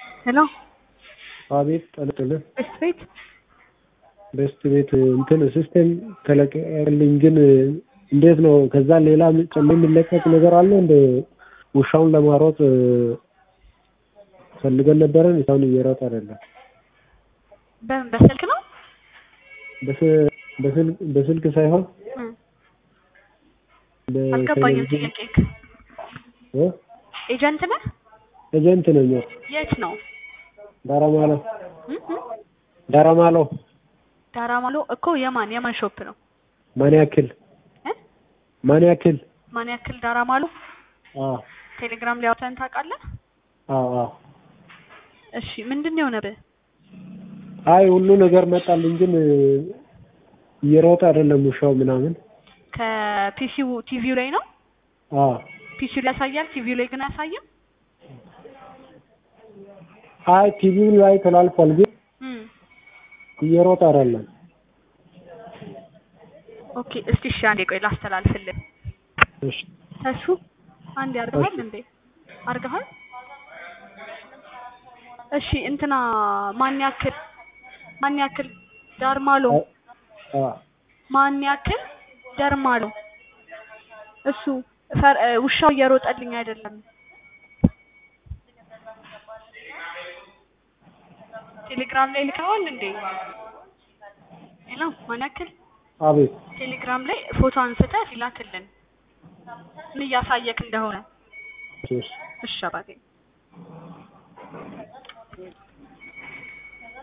ሄሎ አቤት ጠልጥልህ ቤስት ቤት ቤስት ቤት እንትን ሲስተም ተለቀቀልኝ፣ ግን እንዴት ነው? ከዛ ሌላ ጨምሮ የሚለቀቅ ነገር አለ እንደ ውሻውን ለማሮጥ ፈልገን ነበረን። እስካሁን እየሮጠ አይደለም። በምን በስልክ ነው? በስ- በስልክ በስልክ ሳይሆን እም፣ በ- አልገባኝም። ቴሌቪዥን ጥያቄክ እ? ኤጀንት ነህ? ኤጀንት ነኝ። የት ነው? ዳራማሎ እም፣ እም? ዳራማሎ ዳራማሎ እኮ የማን የማን ሾፕ ነው? ማን ያክል እ? ማን ያክል? ማን ያክል ዳራማሎ? አዎ ቴሌግራም ላይ አውጥተን ታውቃለህ? አዎ አዎ። እሺ ምንድን ነው የሆነብህ? አይ ሁሉ ነገር መጣልኝ፣ ግን እየሮጠ አይደለም ውሻው ምናምን። ከፒሲው ቲቪው ላይ ነው? አዎ ፒሲው ላይ ያሳያል፣ ቲቪው ላይ ግን አያሳይም። አይ ቲቪው ላይ ተላልፏል፣ ግን እም፣ እየሮጠ አይደለም። ኦኬ እስቲ እሺ አንዴ ቆይ ላስተላልፍልህ። እሺ ተሱ አንዴ አርገሃል እሺ። እንዴ? አርገሃል? እሺ እንትና ማን ያክል ማን ያክል ዳርማሎ አዎ ማን ያክል ደርማሎ እሱ ፈር- እ፣ ውሻው እየሮጠልኝ አይደለም። ቴሌግራም ላይ ልከዋል እንዴ? ሄሎ ማን ያክል አቤት ቴሌግራም ላይ ፎቶ አንስተህ ይላክልን ምን እያሳየክ እንደሆነ። እሺ እሺ አባቴ